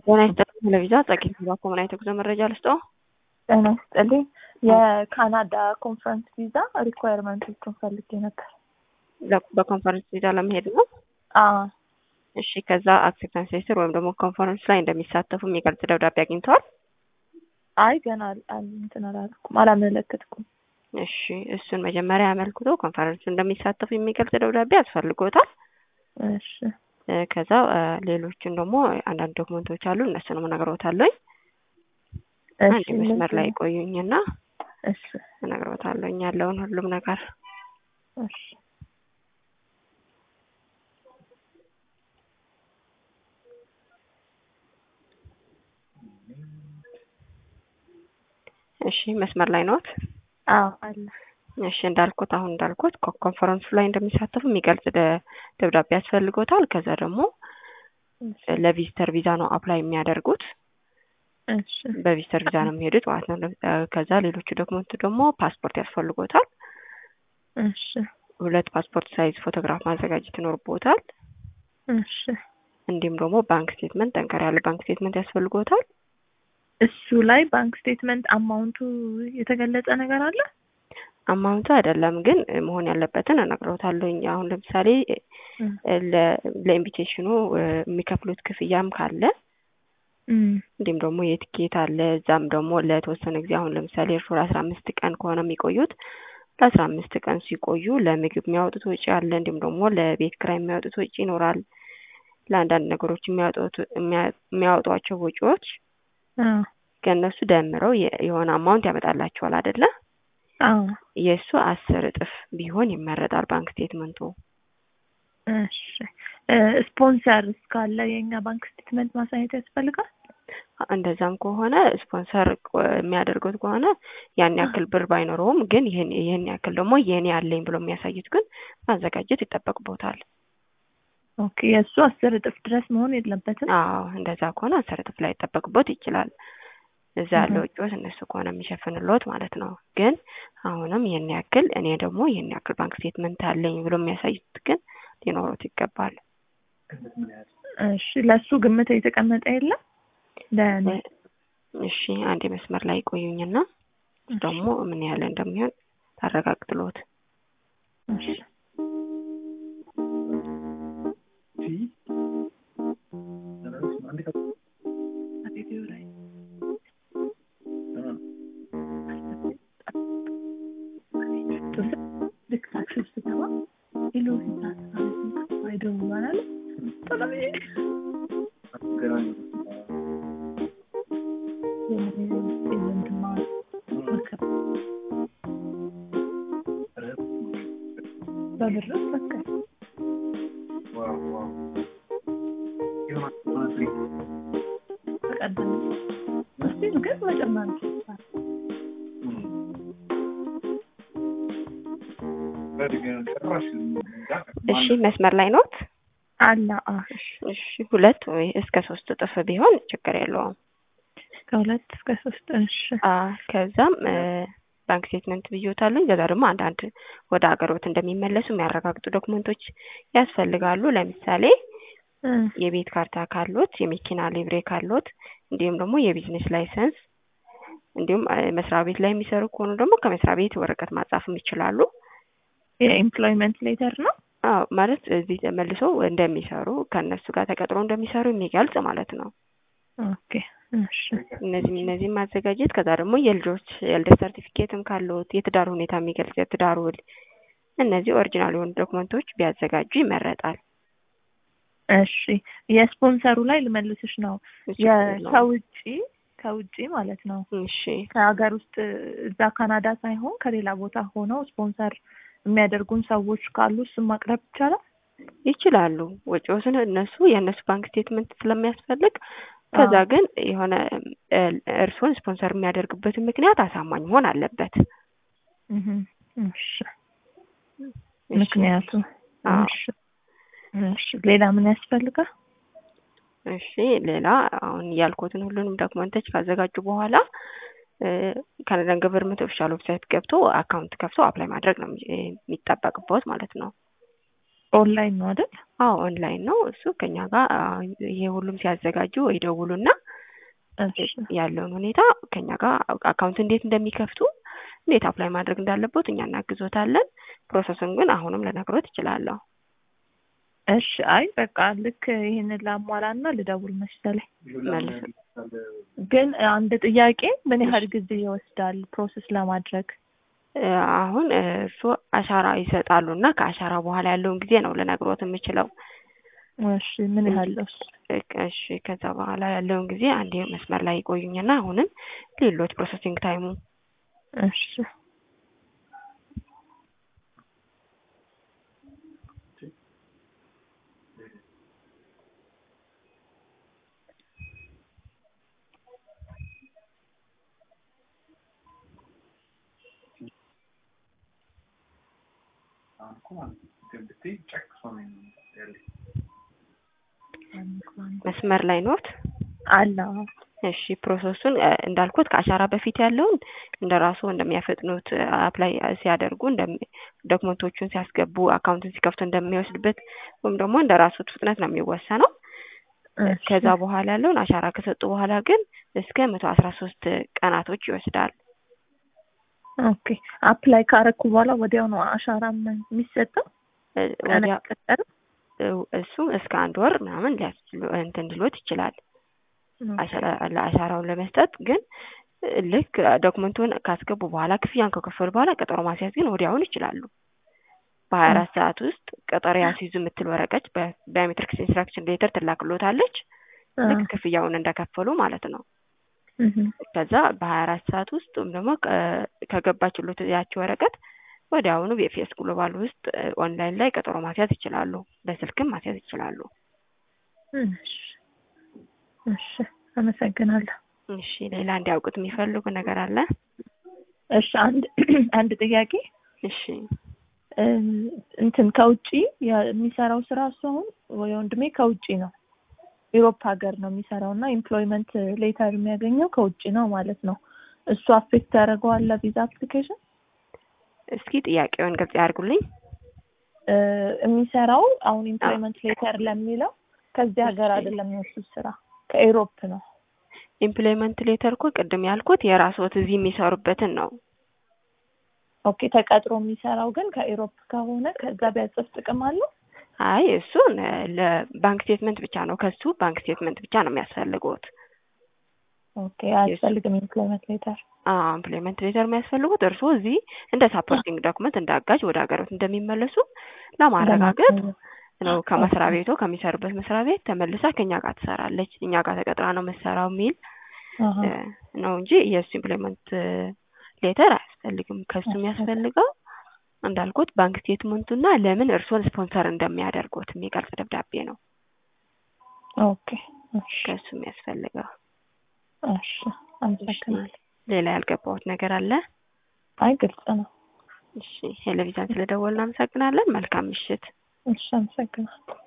ጤና ይስጥልኝ ለቪዛ ጸቂት ባኮ ምን አይነት የጉዞ መረጃ ልስጠው? ጤና ይስጥልኝ የካናዳ ኮንፈረንስ ቪዛ ሪኳየርመንቶቹን ፈልጌ ነበር። ለ- በኮንፈረንስ ቪዛ ለመሄድ ነው። አዎ እሺ ከዛ አክሴፕታንስ ሌተር ወይም ደግሞ ኮንፈረንስ ላይ እንደሚሳተፉ የሚገልጽ ደብዳቤ አግኝተዋል? አይ ገና አል- አል- እንትን አላልኩም አላመለከትኩም። እሺ እሱን መጀመሪያ ያመልክቶ ኮንፈረንሱ እንደሚሳተፉ የሚገልጽ ደብዳቤ ያስፈልጎታል። እሺ እ፣ ከዛ እ፣ ሌሎችን ደግሞ አንዳንድ ዶክመንቶች አሉ እነሱንም እነግረውታለኝ። አንድ እሺ መስመር ላይ እነዚህ- ቆዩኝና እሺ እነግረውታለኝ ያለውን ሁሉም ነገር እሺ እሺ መስመር ላይ ነዎት? አዎ አለ እሺ እንዳልኩት አሁን እንዳልኩት ኮ- ኮንፈረንሱ ላይ እንደሚሳተፉ የሚገልጽ ደ- ደብዳቤ ያስፈልጎታል። ከዛ ደግሞ እሺ ለቪዚተር ቪዛ ነው አፕላይ የሚያደርጉት። እሺ በቪዚተር ቪዛ ነው የሚሄዱት ማለት ነው። ለ- እ፣ ከዛ ሌሎቹ ዶክመንቱ ደግሞ ፓስፖርት ያስፈልጎታል። እሺ ሁለት ፓስፖርት ሳይዝ ፎቶግራፍ ማዘጋጀት ይኖርቦታል። እሺ እንዲሁም ደግሞ ባንክ ስቴትመንት፣ ጠንከር ያለ ባንክ ስቴትመንት ያስፈልጎታል። እሱ ላይ ባንክ ስቴትመንት አማውንቱ የተገለጸ ነገር አለ? አማውንቱ አይደለም ግን እ፣ መሆን ያለበትን እነግረውታለሁኝ። አሁን ለምሳሌ እም፣ እ፣ ለ- ለኢንቪቴሽኑ እ፣ የሚከፍሉት ክፍያም ካለ እም፣ እንዲሁም ደግሞ የትኬት አለ። እዛም ደግሞ ለተወሰነ ጊዜ አሁን ለምሳሌ እርሶ ለአስራ አምስት ቀን ከሆነ የሚቆዩት ለአስራ አምስት ቀን ሲቆዩ ለምግብ የሚያወጡት ወጪ አለ። እንዲሁም ደግሞ ለቤት ኪራይ የሚያወጡት ወጪ ይኖራል። ለአንዳንድ ነገሮች የሚያወጡት የሚያ- የሚያወጧቸው ወጪዎች አዎ ከእነሱ ደምረው የ- የሆነ አማውንት ያመጣላቸዋል አይደለ? አዎ የእሱ አስር እጥፍ ቢሆን ይመረጣል ባንክ ስቴትመንቱ። እሺ እ፣ ስፖንሰር እስካለ የእኛ ባንክ ስቴትመንት ማሳየት ያስፈልጋል? እንደዛም ከሆነ ስፖንሰር ቆ- የሚያደርጉት ከሆነ ያን ያክል ብር ባይኖረውም ግን ይህን ይህን ያክል ደግሞ የኔ አለኝ ብሎ የሚያሳዩት ግን ማዘጋጀት ይጠበቅቦታል። ኦኬ የእሱ አስር እጥፍ ድረስ መሆን የለበትም? አዎ እንደዛ ከሆነ አስር እጥፍ ላይ ይጠበቅቦት ይችላል። እዛ ያለ እህ። ወጪዎች እነሱ ከሆነ የሚሸፍንሎት ማለት ነው። ግን አሁንም ይህን ያክል እኔ ደግሞ ይህን ያክል ባንክ ስቴትመንት አለኝ ብሎ የሚያሳዩት ግን ሊኖሩት ይገባል። እሺ ለእሱ ግምት የተቀመጠ የለም? ለእኔ እሺ አንድ መስመር ላይ ቆዩኝና ደግሞ ምን ያህል እንደሚሆን ታረጋግጥሎት። እሺ ልክ ታክሲ ውስጥ ስገባ ሄሎ ሲታት አይደውላል ቶሎ ብዬ በብር በቃ ተቀደም እስቲል ግን መጨመር ይችላል። እሺ መስመር ላይ ኖት? አለ አ እሺ ሁለት ወይ እስከ ሶስት እጥፍ ቢሆን ችግር የለውም። ከሁለት እስከ ሶስት እሺ አ ከዛም እ፣ ባንክ ስቴትመንት ብዮታለኝ። ከዛ ደግሞ አንዳንድ ወደ ሀገሮት እንደሚመለሱ የሚያረጋግጡ ዶክመንቶች ያስፈልጋሉ። ለምሳሌ እ፣ የቤት ካርታ ካሎት፣ የመኪና ሊብሬ ካሎት፣ እንዲሁም ደግሞ የቢዝነስ ላይሰንስ እንዲሁም እ፣ መስሪያ ቤት ላይ የሚሰሩ ከሆኑ ደግሞ ከመስሪያ ቤት ወረቀት ማጻፍም ይችላሉ። የኤምፕሎይመንት ሌተር ነው። አዎ ማለት እዚህ ተመልሶ እንደሚሰሩ ከእነሱ ጋር ተቀጥሮ እንደሚሰሩ የሚገልጽ ማለት ነው። ኦኬ እሺ እነዚህም እነዚህም ማዘጋጀት ከዛ ደግሞ የልጆች የልደት ሰርቲፊኬትም ካለዎት የትዳር ሁኔታ የሚገልጽ የትዳር ውል እነዚህ ኦሪጂናል የሆኑ ዶክመንቶች ቢያዘጋጁ ይመረጣል። እሺ የስፖንሰሩ ላይ ልመልስሽ ነው እሱ የ- ነው። ከውጪ ከውጪ ማለት ነው እሺ ከሀገር ውስጥ እዛ ካናዳ ሳይሆን ከሌላ ቦታ ሆነው ስፖንሰር የሚያደርጉን ሰዎች ካሉ እሱን ማቅረብ ይቻላል? ይችላሉ። ወጪዎትን እነሱ የእነሱ ባንክ ስቴትመንት ስለሚያስፈልግ ከዛ አዎ። ግን የሆነ እ፣ እርስዎን ስፖንሰር የሚያደርግበትን ምክንያት አሳማኝ መሆን አለበት። እህ፣ እሺ እሺ። ምክንያቱ አዎ። እሺ እሺ ሌላ ምን ያስፈልጋል? እሺ ሌላ አሁን ያልኩትን ሁሉንም ዶክመንቶች ካዘጋጁ በኋላ ካናዳን ገቨርንመንት ኦፊሻል ዌብሳይት ገብቶ አካውንት ከፍቶ አፕላይ ማድረግ ነው የሚ- የሚጠበቅበት ማለት ነው። ኦንላይን ነው አይደል? አዎ ኦንላይን ነው እሱ ከኛ ጋር አ፣ ይሄ ሁሉም ሲያዘጋጁ ይደውሉና እሺ ያለውን ሁኔታ ከኛ ጋር አካውንት እንዴት እንደሚከፍቱ እንዴት አፕላይ ማድረግ እንዳለበት እኛ እናግዞታለን። ፕሮሰሱን ግን አሁንም ልነግሮት እችላለሁ። እሺ አይ በቃ ልክ ይሄንን ላሟላና ልደውል መሰለኝ። መልስ ግን አንድ ጥያቄ ምን ያህል ጊዜ ይወስዳል ፕሮሰስ ለማድረግ? እ፣ አሁን እርሱ አሻራ ይሰጣሉ እና ከአሻራ በኋላ ያለውን ጊዜ ነው ልነግሮት የምችለው። እሺ ምን ያህል ነው እሱ? እሺ ከዛ በኋላ ያለውን ጊዜ አንዴ መስመር ላይ ይቆዩኝና አሁንም ሌሎች ፕሮሰሲንግ ታይሙ እሺ መስመር ላይ ኖት። አለ እሺ ፕሮሰሱን እ፣ እንዳልኩት ከአሻራ በፊት ያለውን እንደ ራሱ እንደሚያፈጥኑት አፕላይ ሲያደርጉ እንደሚ- ዶክመንቶቹን ሲያስገቡ አካውንቱን ሲከፍቱ እንደሚወስድበት ወይም ደግሞ እንደ ራሱ ፍጥነት ነው የሚወሰነው። እሺ። ከዛ በኋላ ያለውን አሻራ ከሰጡ በኋላ ግን እስከ መቶ አስራ ሶስት ቀናቶች ይወስዳል። ኦኬ አፕላይ ካረኩ በኋላ ወዲያው ነው አሻራም የሚሰጠው? እ፣ ቀን ወዲያ አይቀጠርም? እ፣ እሱ እስከ አንድ ወር ምናምን ሊያስችሉ እንትን ሊሎት ይችላል አሻራ- ለአሻራውን ለመስጠት ግን እ፣ ልክ ዶክመንቱን ካስገቡ በኋላ ክፍያን ከከፈሉ በኋላ ቀጠሮ ማስያዝ ግን ወዲያውን ይችላሉ። በሀያ አራት ሰዓት ውስጥ ቀጠሮ ያስይዙ የምትል ወረቀት በባዮሜትሪክስ ኢንስትራክሽን ሌተር ትላክሎታለች። ልክ ክፍያውን እንደከፈሉ ማለት ነው። እህ ከዛ በሀያ አራት ሰዓት ውስጥ ወይም ደግሞ ከ- ከገባችሎት ያቺ ወረቀት ወዲያውኑ በኤፍኤስ ግሎባል ውስጥ እ፣ ኦንላይን ላይ ቀጠሮ ማስያዝ ይችላሉ። በስልክም ማስያዝ ይችላሉ። እሺ እሺ አመሰግናለሁ። እሺ ሌላ እንዲያውቁት የሚፈልጉ ነገር አለ? እሺ አንድ አንድ ጥያቄ እሺ እ፣ እንትን ከውጪ ያ- የሚሰራው ስራ እሱ አሁን ወይ ወንድሜ ከውጪ ነው ዩሮፕ ሀገር ነው የሚሰራው እና ኤምፕሎይመንት ሌተር የሚያገኘው ከውጪ ነው ማለት ነው። እሱ አፌክት ያደርገዋል ለቪዛ አፕሊኬሽን? እስኪ ጥያቄውን ግልጽ ያድርጉልኝ። እ፣ የሚሰራው አሁን ኤምፕሎይመንት ሌተር ለሚለው ከዚህ ሀገር እሺ። አይደለም የእሱ ስራ ከኢሮፕ ነው። ኢምፕሎይመንት ሌተር እኮ ቅድም ያልኩት የራስዎት እዚህ የሚሰሩበትን ነው። ኦኬ ተቀጥሮ የሚሰራው ግን ከኢሮፕ ከሆነ ከዛ ቢያጽፍ ጥቅም አለው? አይ እሱን እ፣ ለባንክ ስቴትመንት ብቻ ነው ከሱ ባንክ ስቴትመንት ብቻ ነው የሚያስፈልጉት። ኦኬ አያስፈልግም ኤምፕሎይመንት ሌተር። ኢምፕሎይመንት ሌተር የሚያስፈልጉት እርስዎ እዚህ እንደ ሳፖርቲንግ ዶክመንት እንደ አጋዥ ወደ ሀገሮት እንደሚመለሱ ለማረጋገጥ ነው። ከመስሪያ ቤቱ ከሚሰሩበት መስሪያ ቤት ተመልሳ ከኛ ጋር ትሰራለች፣ እኛ ጋር ተቀጥራ ነው መሰራው የሚል አሀ። እ፣ ነው እንጂ የእሱ ኢምፕሎይመንት ሌተር አያስፈልግም። ከሱ የሚያስፈልገው እንዳልኩት ባንክ ስቴትመንቱና ለምን እርስዎን ስፖንሰር እንደሚያደርጉት የሚገልጽ ደብዳቤ ነው ኦኬ እሺ ከሱ የሚያስፈልገው። እሺ አመሰግናለሁ። ሌላ ያልገባሁት ነገር አለ? አይ ግልጽ ነው። እሺ ቴሌቪዥን ስለደወልን እናመሰግናለን። መልካም ምሽት። እሺ አመሰግናለሁ።